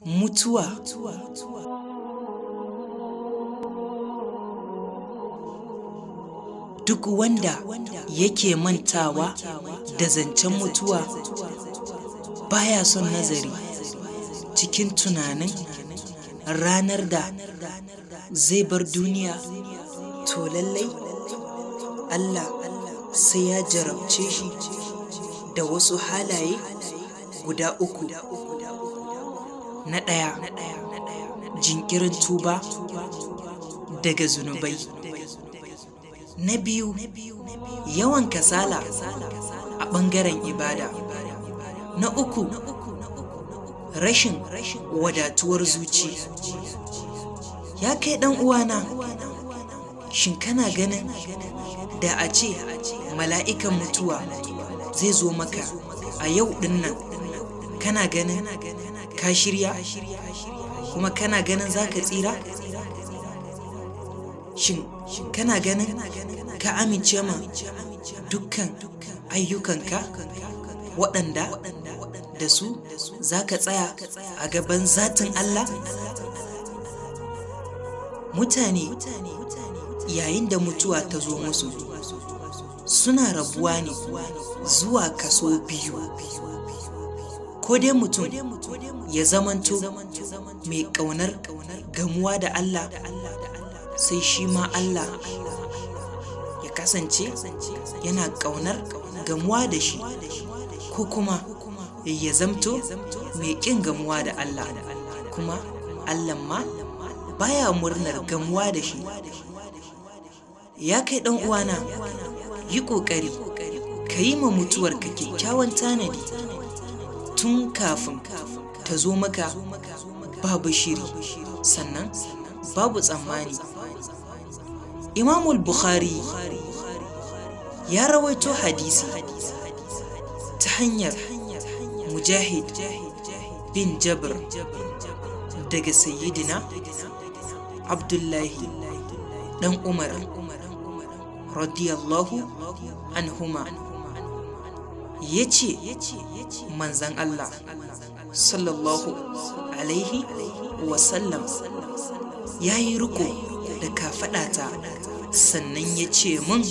mutuwa duk wanda yake mantawa da zancen mutuwa baya son nazari cikin tunanin ranar da zai bar duniya to lallai Allah sai ya jarabce shi da wasu halaye guda uku na ɗaya jinkirin tuba daga zunubai na biyu yawan kasala a ɓangaren ibada na uku rashin wadatuwar zuci ya kai ɗan uwana shin kana ganin da a ce mala'ikan mutuwa zai zo maka a yau ɗin nan kana ganin ka shirya kuma kana ganin za ka tsira shin kana ganin ka amince ma dukkan ayyukanka waɗanda da su za ka tsaya a gaban zatin Allah mutane yayin da mutuwa ta zo musu suna rabuwa ne zuwa kaso biyu ko dai mutum ya zamanto mai ƙaunar gamuwa da Allah sai shi ma Allah ya kasance yana ƙaunar gamuwa da shi ko kuma ya zamto mai ƙin gamuwa da Allah kuma Allah ma baya murnar gamuwa da shi ya kai ɗan uwana yi ƙoƙari ka yi ma mutuwarka kyakkyawan tanadi tun kafin ta zo maka babu shiri sannan babu tsammani imamul bukhari ya rawaito hadisi ta hanyar mujahid bin jabir daga sayyidina abdullahi dan umar radiyallahu anhuma ya ce manzan Allah sallallahu alaihi wasallam ya yi riko da kafaɗata sannan ya ce mun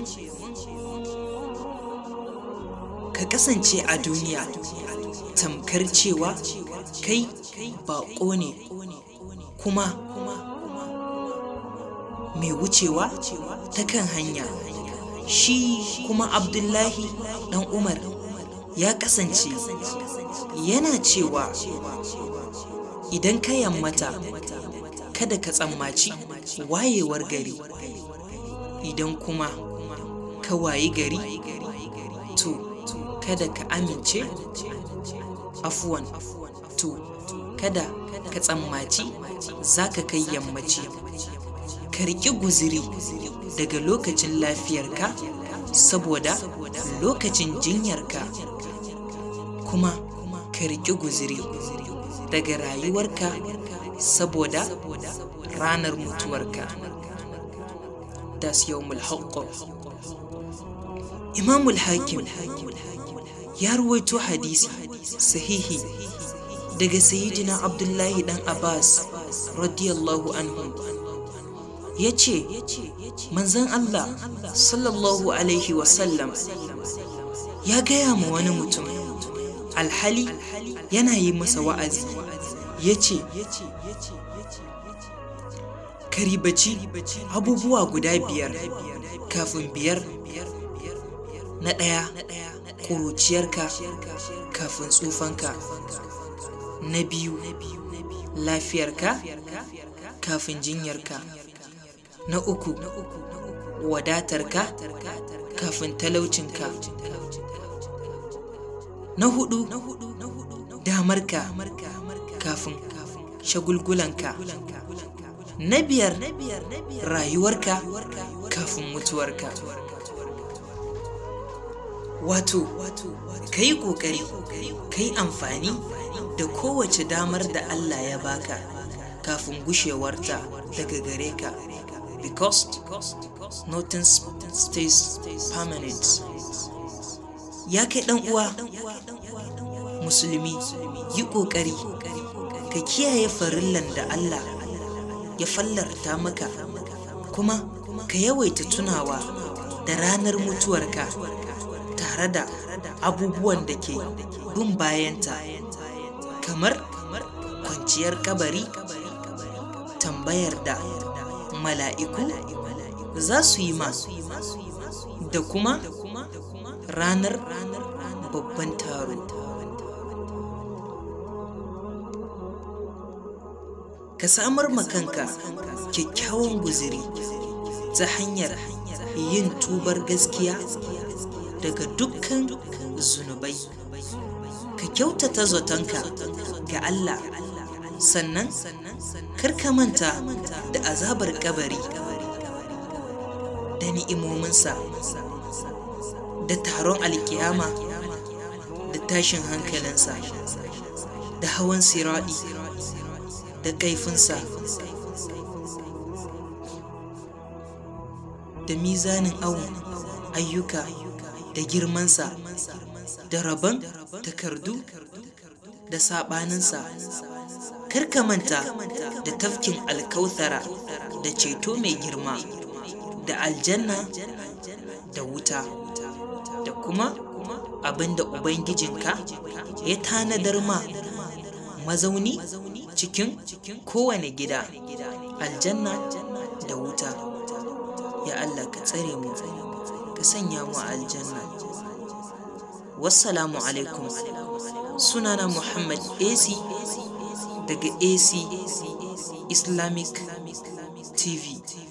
ka kasance a duniya tamkar cewa kai baƙo ne kuma mai wucewa ta kan hanya shi kuma abdullahi dan umar ya kasance yana cewa idan ka yammata kada ka tsammaci wayewar gari idan kuma ka wayi gari to kada ka amince afuwan to kada ka tsammaci za ka kai yammaci ka riƙi guziri daga lokacin lafiyarka saboda lokacin jinyarka kuma ka riƙi guziri daga rayuwarka saboda ranar mutuwarka das yawmul haqq imamul hakim ya ruwaito hadisi sahihi daga sayyidina abdullahi dan abbas radiyallahu anhu ya ce manzan Allah sallallahu Alaihi wasallam ya gaya ma wani mutum alhali yana yi masa wa'azi ya ce karibaci abubuwa guda biyar kafin biyar na ɗaya ƙuruciyarka kafin tsufanka na biyu lafiyarka kafin jinyarka na uku wadatarka kafin talaucinka na hudu damarka kafin shagulgulanka na biyar rayuwarka kafin mutuwarka wato ka yi ƙoƙari ka yi amfani da kowace damar da Allah ya baka kafin gushewarta daga gare ka because nothing stays permanent ya kai dan uwa musulmi yi ƙoƙari ka kiyaye farillan da Allah ya fallarta maka kuma ka yawaita tunawa da ranar mutuwarka tare da abubuwan da ke bin bayanta kamar kwanciyar kabari tambayar da mala'iku za su yi ma da kuma ranar babban taro ka samar kanka kyakkyawan guziri ta hanyar yin tubar gaskiya daga dukkan zunubai ka kyautata zatonka ga Allah sannan karka manta da azabar kabari da ni'imominsa da taron alkiyama da tashin hankalinsa da hawan siraɗi da kaifinsa da mizanin awon ayyuka da girmansa da rabon takardu da saɓaninsa karka manta da tafkin alkauthara da ceto mai girma da aljanna da wuta da kuma abinda ubangijinka ya tanadar ma mazauni cikin kowane gida aljanna da wuta ya Allah ka tsare mu ka sanya mu aljanna wassalamu alaikum sunana muhammad ac daga ac islamic tv